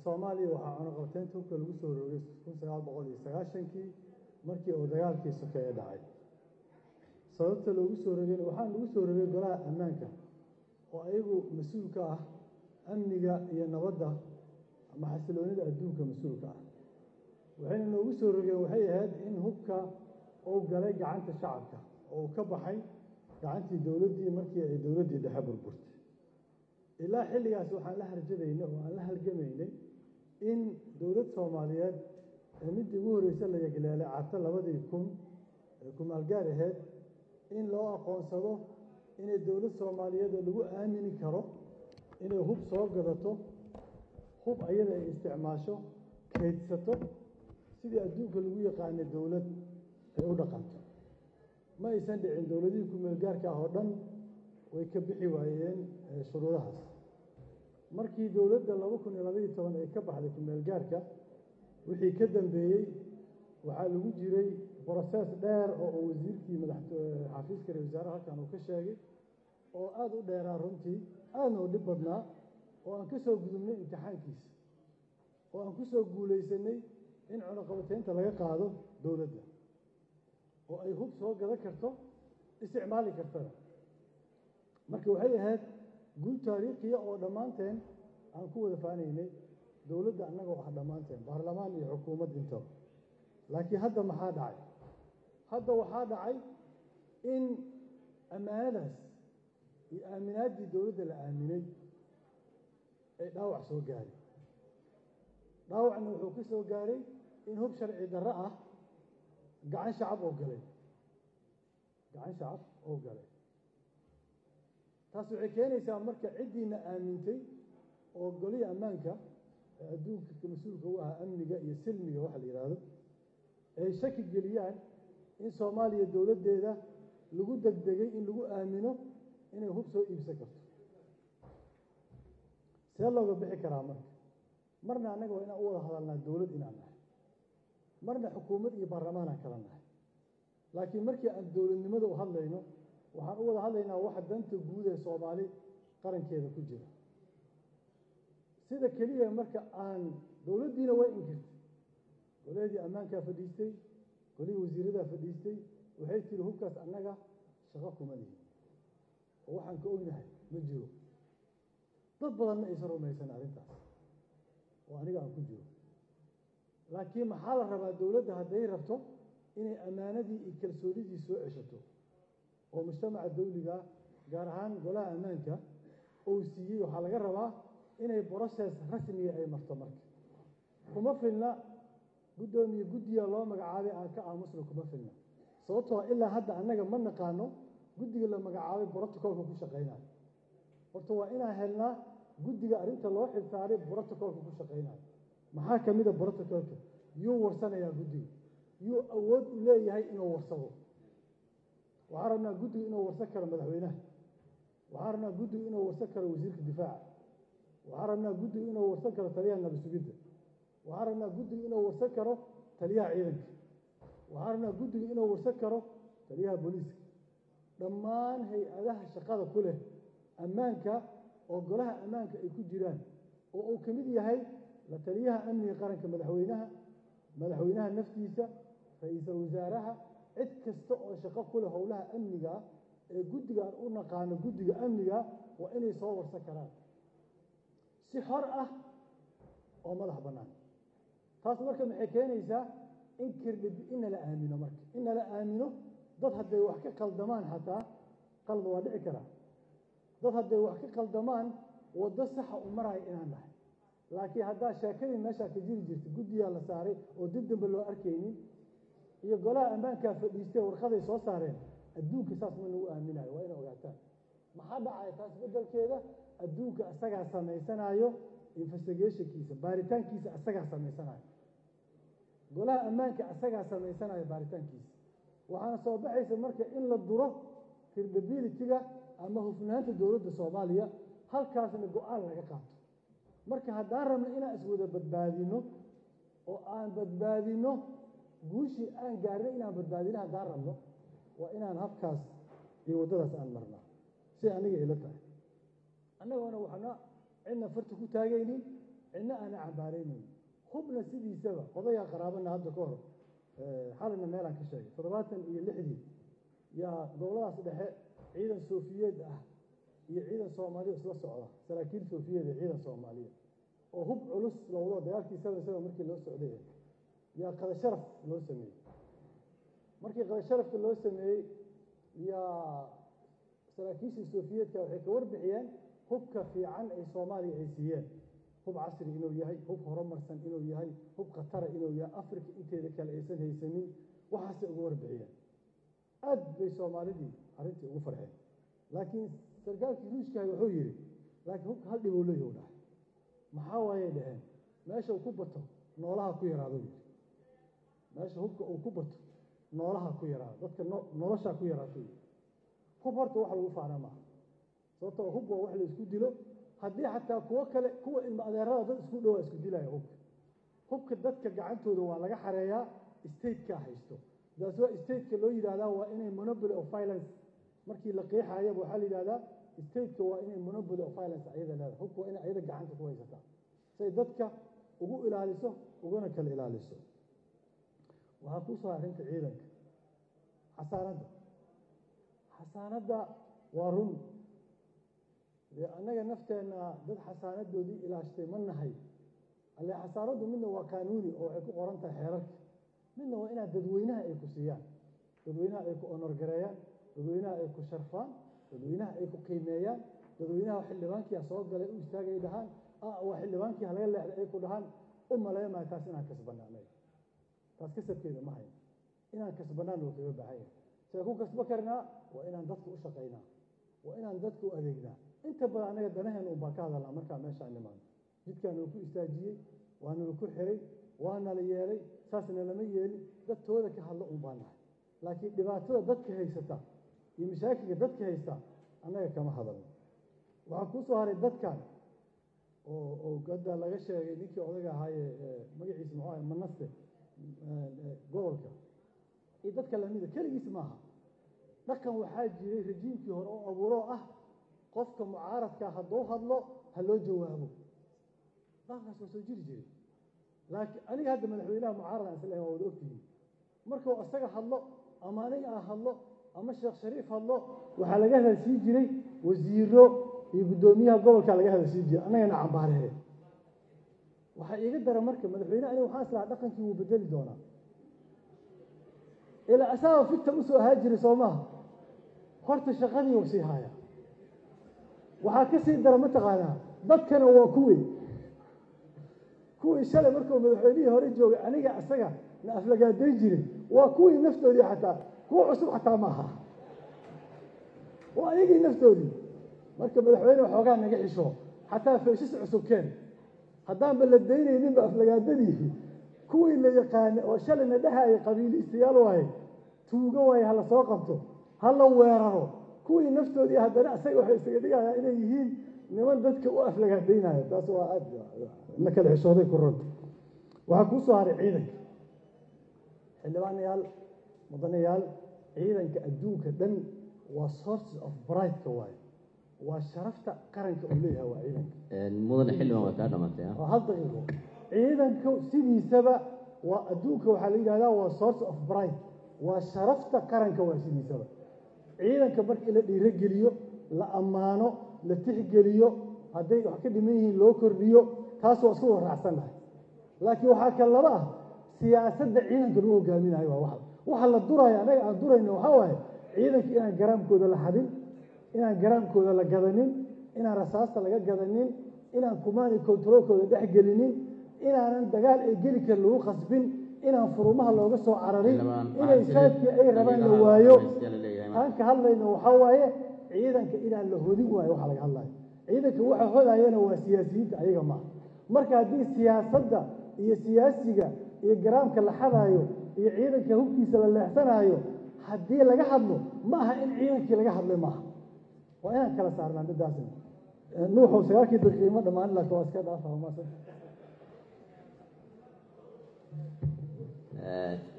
soomaaliya waxaa cunaqabteynta hubka lagu soo rogay kun sagaal boqol iyo sagaashankii markii uu dagaalkii sokeeye dhacay sababta loogu soo rogayna waxaa lagu soo rogay golaha ammaanka oo ayagu mas-uul ka ah amniga iyo nabadda ama xasiloonida adduunka mas-uulka ah waxayna noogu soo rogeen waxay ahayd in hubka uu galay gacanta shacabka oo uu ka baxay gacantii dowladdii markii ay dowladdii dhexe burburtay ilaa xilligaas waxaan la harjadaynay oo aan la halgamaynay in dowlad soomaaliyeed ee midii ugu horreysa la yagleelay carto labadii kun ee kumaalgaar aheyd in loo aqoonsado inay dowlad soomaaliyeed oo lagu aamini karo inay hub soo gadato hub ayada ay isticmaasho kaydsato sidii adduunka lagu yaqaanay dowlad ay u dhaqanto ma aysan dhicin dowladihii kumeelgaarka ah oo dhan way ka bixi waayeen shuruudahaas markii dowladda laba kun iyo labaiyo toban ay ka baxday kumeelgaarka wixii ka dambeeyey waxaa lagu jiray brosees dheer oo uu wasiirkii madaxxafiiska ra wasaaraha halkan uu ka sheegay oo aada u dheeraa runtii aadna u dhib badnaa oo aan ka soo gudubnay imtixaankiisa oo aan ku soo guulaysanay in cunaqabateynta laga qaado dowladda oo ay hub soo gadan karto isticmaali kartana marka waxay ahayd guul taariikhiya oo dhammaanteen aan ku wada faanaynay dowladda annagoo ah dhammaanteen baarlamaan iyo xukuumad intaba laakiin hadda maxaa dhacay hadda waxaa dhacay in ammaanadaas iyo aaminaaddii dowladda la aaminay ay dhaawac soo gaaray dhaawacna wuxuu ka soo gaaray in hub sharci darro ah gacan shacab oo galay gacan shacab oo galay taas waxay keenaysaa marka ciddiina aamintay oo golihii ammaanka ee adduunka mas-uulka u ahaa amniga iyo silmiga waxa la yidhaahdo ay shaki geliyaan in soomaaliya dowladdeeda lagu degdegay in lagu aamino inay hub soo iibsan karto see looga bixi karaa marka marna annaga waa inaan u wada hadalnaa dowlad inaan nahay marna xukuumad iyo baarlamaanaan kala nahay laakiin markii aan dowladnimada u hadlayno waxaan u wada hadlaynaa waxa danta guud ee soomaali qarankeeda ku jira sida keliya marka aan dowladdiina way inkirtay golahadii ammaankaa fadhiistay golihii wasiiradaa fadhiistay waxay tiri hubkaas annaga shaqo kuma lihin oo waxaan ka ognahay ma jiro dad badanna aysan rumaysan arrintaas oo aniga aan ku jiro laakiin maxaa la rabaa dowladda hadday rabto inay ammaanadii iyo kalsoonidii soo ceshato oo mujtamaca dawligaa gaar ahaan golaha ammaanka uu siiyey waxaa laga rabaa inay broses rasmiga ay marto marka kuma filna guddoomiye guddiga loo magacaabay aan ka aamusna kuma filna sababtoo ilaa hadda annaga ma naqaano guddiga la magacaabay brotocolka ku shaqaynayo horta waa inaan helnaa guddiga arrinta loo xilsaaray brotocolka ku shaqaynayo maxaa ka mida brotocolka yuu warsanayaa guddiga yuu awood u leeyahay inuu warsado waxaan rabnaa guddigu inuu warsan karo madaxweynaha waxaan rabnaa guddigu inuu warsan karo wasiirka difaaca waxaan rabnaa guddigu inuu warsan karo taliyaha nabasugidda waxaan rabnaa guddigu inuu warsan karo taliyaha ciidanka waxaan rabnaa guddigu inuu warsan karo taliyaha booliiska dhammaan hay-adaha shaqada ku leh ammaanka oo golaha ammaanka ay ku jiraan oo uu ka mid yahay la taliyaha amniga qaranka madaxweynaha madaxweynaha naftiisa ra-iisul wasaaraha cid kasta oo shaqo ku leh howlaha amniga ee guddigaan u naqaano guddiga amniga waa inay soo warsan karaan si xor ah oo madax bannaan taas marka maxay keenaysaa in kirdhib in nala aamino marka in nala aamino dad hadday wax ka qaldamaan xataa qalad waa dhici karaa dad hadday wax ka qaldamaan waddo saxa u maraya inaan nahay laakiin haddaa sheekadii meeshaa ka jiri jirta guddigaa la saaray oo dib dambe loo arkaynin iyo golaha ammaankaa fadhiistay warqaday soo saareen adduunka saas ma lagu aaminayo waa inay ogaataan maxaa dhacaya taas beddelkeeda adduunka asagaa samaysanaayo investigationkiisa baaritaankiisa asagaa samaysanayo golaha ammaanka asagaa samaysanayo baaritaankiisa waxaana soo baxaysa marka in la duro credibility-ga ama hufnaanta dowladda soomaaliya halkaasna go-aan laga qaato marka haddaan rabno inaan iswada badbaadino oo aan badbaadino guushii aan gaarnay inaan badbaadino haddaan rabno waa inaan habkaas iyo waddadaas aan marnaa si aniga ila tahay annagoona waxna cidna farta ku taagaynin cidna aana cambaaraynayn hubna sidiisaba odayaa qaraabana hadda ka hor xalina meelaan ka sheegay toddobaatan iyo lixdii yaa goboladaas dhexe ciidan soofiyeed ah iyo ciidan soomaaliya isla socda saraakiil soofiyeed iyo ciidan soomaaliya oo hub culus lowdo dagaalkii seven seven markii loo socday yaa qada sharaf loo sameeyey markii qada sharafka loo sameeyey yaa saraakiishii soofiyeedka waxay ka warbixiyeen hubka fiican ay soomaaliya ay siiyeen hub casri inuu yahay hub horumarsan inuu yahay hub khatara inuu yahay africa inteeda kale aysan haysanin waxaasay uga warbixiyeen aad bay soomaalidii arrintii ugu farxeen laakiin sarkaalkii ruushkahay wuxuu yidhi laakiin hubka hal dhibou leeyahu dhahay maxaa waayay dhaheen meesha uu ku bato noolaha ku yaraado yidhi meesha hubka uu ku bato noolaha ku yaraado dadka noloshaa ku yaraato yidhi hub horta wax lagu faana maaha sababtoo hub waa wax la isku dilo haddii xataa kuwo kale kuwa ilma adeerada dad isku dhowaa isku dilaya hubka hubka dadka gacantooda waa laga xareeyaa statekaa haysto daas waa stateka loo yidhahdaa waa inay monopoly of violence markii la qeexayaba waxaa la yidhahdaa stateka waa inay monopoly of violence ayada leedahay hubka waa inay ayada gacanta ku haysataa say dadka ugu ilaaliso uguna kala ilaaliso waxaa kuu soo arrinta ciidanka xasaanadda xasaanadda waa run dee annaga nafteenna dad xasaanadoodii ilaashtay ma nahay alle xasaanaddu midna waa qaanuuni oo waxay ku qoran tahay xeerarka midna waa inaad dadweynaha ay ku siiyaan dadweynaha ay ku onorgareeyaan dadweynaha ay ku sharfaan dadweynaha ay ku qiimeeyaan dadweynaha xildhibaankiia soo galay u istaagay dhahaan waa xildhibaankii halaga leexday ay ku dhahaan u maleemayo taas inaan kasbanaanay taas kasabkeeda ma hayno inaan kasbanaan loo kaga baahan yahay see ku kasbo karnaa waa inaan dadka u shaqaynaa waa inaan dadka u adeegnaa inta badan anaga danaheena un baan ka hadalnaa markaa meeshaan nimaano jidkaana ku istaajiyey waanala ku xiray waanala yeelay saasna lama yeelin dadtooda ka hadlo un baan nahay laakiin dhibaatada dadka haysata iyo mashaakilka dadka haysta annaga kama hadalno waxaa kuu soo haray dadkan oo oo hadda laga sheegay ninkii odaga ahaaye magaciisa muxuu ahay manaste gobolka iyo dadka lamida keligiis maaha dhaqan waxaa jiray rajiimkii hore oo abuuroo ah qofka mucaaradka hadduu hadlo ha loo jawaabo dhaqankaas waa soo jiri jiray laakiin aniga hadda madaxweynaha mucaarada aan islahay waa wada ogtihiin markuu isaga hadlo ama aniga aan hadlo ama sheekh shariif hadlo waxaa laga hadalsiin jiray wasiiro iyo guddoomiyaha gobolkaa laga hadalsiin jiray annagana cambaarehe waxaa iiga dara marka madaxweyne aniga waxaan islahaa dhaqankii wuu bedeli doonaa ilaa asaaba figta usoo ahaa jiray soo maaha horta shaqadii uu sii haaya waxaa ka sii dara mataqaanaa dadkana waa kuwii kuwii shalay markuu madaxweynihii hore joogay aniga isaga na aflagaadayn jiray waa kuwii naftoodii xataa kuwa cusub xataa maaha waa ayagii naftoodii marka madaxweyne waxoogaa naga xisho xataa feeshis cusub keen haddaanba la daynayninba aflagaadadii kuwii la yaqaana oo shalayna dhahaya qabiiliistayaal waaye tuugo waaye hala soo qabto hala weeraro kuwii naftoodii haddana isaga waxay isaga dhigayaa inay yihiin niman dadka u aflagaadaynaya taas waa aad na kala xishooday ku runta waxaa kuu soo haray ciidanka xildhibaanayaal mudanayaal ciidanka adduunka dhan waa sources of brighteka waaye waa sharafta qaranka uu leeyahay waa ciidanka mudane xildhibaan waa kaa dhamaatay ah waa hal daqiiqo ciidanka sidiisaba waa adduunka waxaa la yidhahdaa waa source of bright waa sharafta qaranka waa sidiisaba ciidanka markii la dhiirogeliyo la ammaano la tixgeliyo hadday wax ka dhiman yihiin loo kordhiyo taas waa isku waraacsannahay laakiin waxaa kale laba ah siyaasadda ciidanka lagu hogaaminayo waa waxa waxa la duraya annaga aan durayno waxaa waaye ciidanka inaan garaamkooda la xadin inaan garaamkooda la gadanin inaan rasaasta laga gadanin inaan kumaani kontaroolkooda dhex gelinin inaanan dagaal ay geli karin lagu khasbin inaan furumaha looga soo cararin inay saadkii ay rabaan la waayo aan ka hadlayno waxaa waaye ciidanka inaan la hodin waayo waxaa laga hadlayo ciidanka waxa hodayana waa siyaasiyiinta ayaga maaha marka haddii siyaasadda iyo siyaasiga iyo garaamka la xadaayo iyo ciidanka hubkiisa la leexsanaayo haddii laga hadlo ma aha in ciidankii laga hadlay maaha waa inaan kala saarnaa midaasna nuuxow sagaalkii daqiiqimo dhammaan laakiin waa iska dhaafa maasan